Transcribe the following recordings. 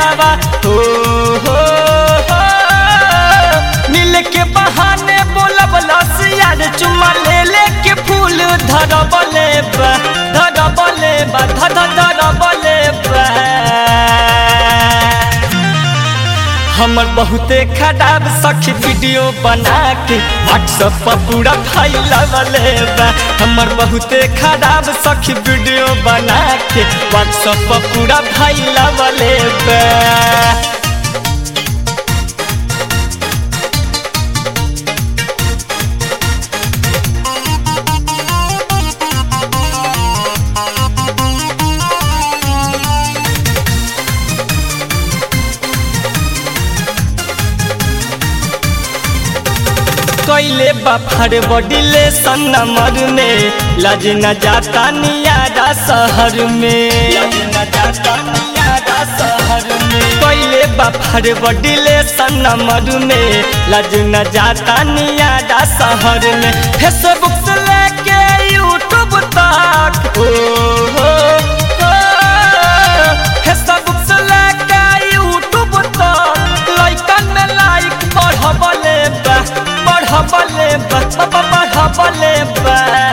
दिलावा हो हो हो मिल के बहाने बोलबलस यार चुम्मा ले ले के फूल धरबले बा धरबले बा धर धरबले बा हमर बहुते खराब सखी वीडियो बना के व्हाट्सएप पर पूरा फैलावले बा हमर बहुते खराब सखी वीडियो बना के व्हाट्सएप पर पूरा फैलावले बा कैले बफर बडिले सन्नमर में लज न जाता नियारा शहर में लज न जाता नियारा शहर में कैले बफर बडिले सन्नमर में लज न जाता नियारा शहर में फेसबुक से लेके यूट्यूब तक ओ हो हो फेसबुक से लेके यूट्यूब तक लाइकन में लाइक बढ़बले बा बढ़बले बा बढ़बले बा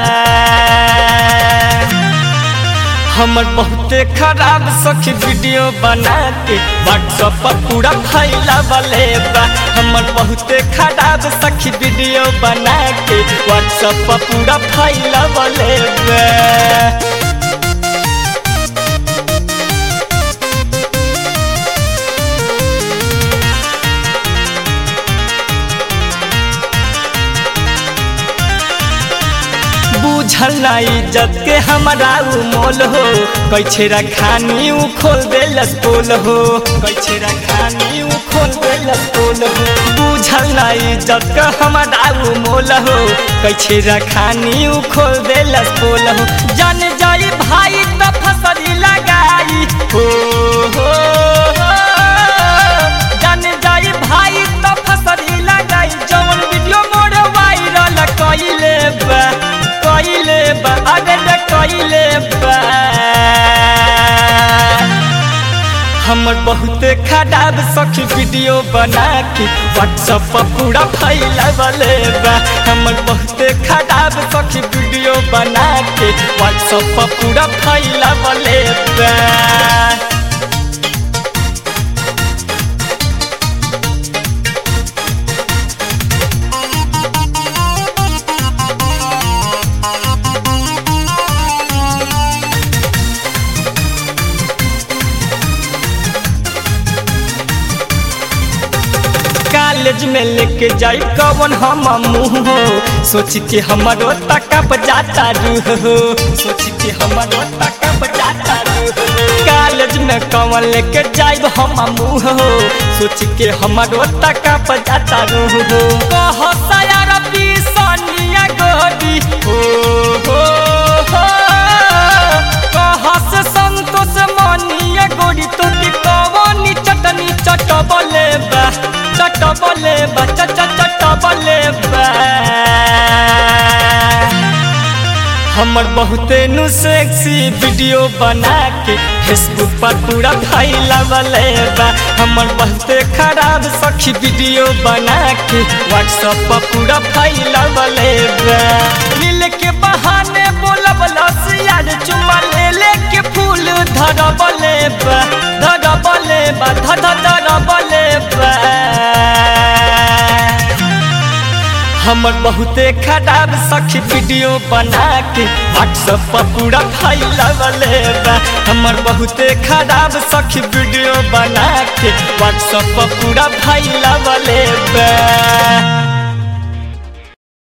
हमर बहुते खराब सखी वीडियो बना के व्हाट्सएप पर पूरा फैलावले बा हमर बहुते खराब सखी वीडियो बना के व्हाट्सएप पर पूरा फैलावले बा बुझल ना इज्जत के हमारा उ मोल हो कैछे रखानी उ खोल देलस पोल हो कैछे रखानी उ खोल देलस पोल हो बुझल ना इज्जत के हमारा उ मोल हो कैछे रखानी उ खोल देलस पोल हो जान जाई भाई त फसरी लगाई हो हो हो जान जाई भाई त फसरी लगाई जवन वीडियो मोर वायरल कइले बा कइले बा अरे रे कइले बा हमर बहुते खराब सखी वीडियो बना के व्हाट्सएप पर पूरा फैलावले बा हमर बहुते खराब सखी वीडियो बना के व्हाट्सएप पर पूरा फैलावले बा कॉलेज में लेके जाई कवन हम मुँह हो सोच के हमारो तकप जाता रूह हो सोच के हमारो तकप जाता रूह हो कॉलेज में कवन लेके जाई हम मुँह हो सोच के हमारो तकप जाता रूह हो कह सयार सनिया गोरी हो हो हो कह से संतोष मनिया गोरी तो के कवनी चटनी चटबले बा चटबले बा चट चटबले बा हमर बहुते नु सेक्सी वीडियो बना के फेसबुक पर पूरा फैलावले बा हमर बहुते खराब सखी वीडियो बना के व्हाट्सएप पर पूरा फैलावले बा मिल के बहाने बोलबलस यार चुम्मा ले ले के फूल धरबले बा धरबले बा धर धरबले बा हमर बहुते खराब सखी वीडियो बना के व्हाट्सएप पर पूरा फैलावले बा हमर बहुते खराब सखी वीडियो बना के व्हाट्सएप पर पूरा फैलावले बा